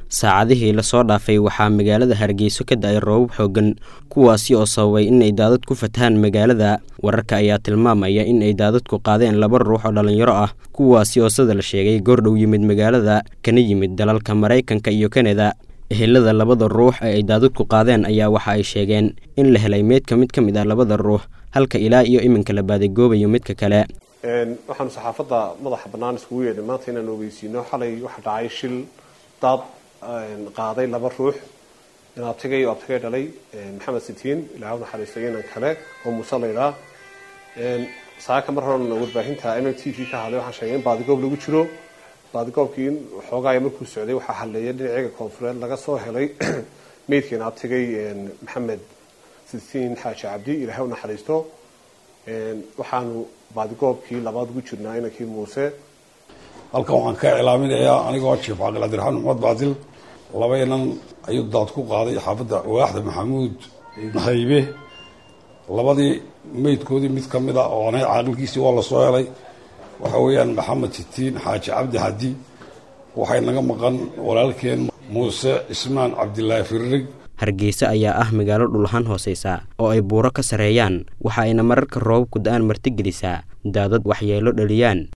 saacadihii lasoo dhaafay waxaa magaalada hargeyso ka da-ay roobab xooggan kuwaasi oo sababay inay daadad ku fatahaan magaalada wararka ayaa tilmaamaya in ay daadadku qaadeen laba ruux oo dhallinyaro ah kuwaasi oo sida la sheegay goordhow yimid magaalada kana yimid dalalka maraykanka iyo kanada ehelada labada ruux ee ay daadadku qaadeen ayaa waxa ay sheegeen in la helay meydka mid ka mid ah labada ruux halka ilaa iyo iminka la baadigoobayo midka kale waxaanu saxaafadda madaxa bannaan iskugu yeedhay maanta inaan ogeysiino xalay waxaa dhacay shil daad qaaday laba ruux in abtigay oo abtigay dhalay maxamed sitiin ilaah u naxariistay inan kale oo muuse laydhaa saaka mar horan warbaahinta m m t v ka hadlay waxaan sheegay in baadigoob lagu jiro baadigoobkii in xoogaaya markuu socday waxaa hadleeya dhinaciga koonfureed laga soo helay meydkiina abtigay maxamed sitiin xaaji cabdi ilaah u naxariisto waxaanu baadigoobkii labaad ugu jirnaa inankii muuse halkan waxaan ka iclaaminayaa anigoo jief cabdiqadirxaan maxmed baadil laba inan ayuu daad ku qaaday xaafadda waaxda maxamuud haybe labadii meydkoodii mid ka mid a oo anay caaqilkiisii waa lasoo helay waxa weeyaan maxamed sitiin xaaji cabdi xadi waxay naga maqan walaalkeen muuse cismaan cabdilaahi firirig hargeysa ayaa ah magaalo dhulahaan hooseysa oo ay buuro ka sarreeyaan waxa ayna mararka roobabku da-aan martigelisaa daadad waxyeelo dhaliyaan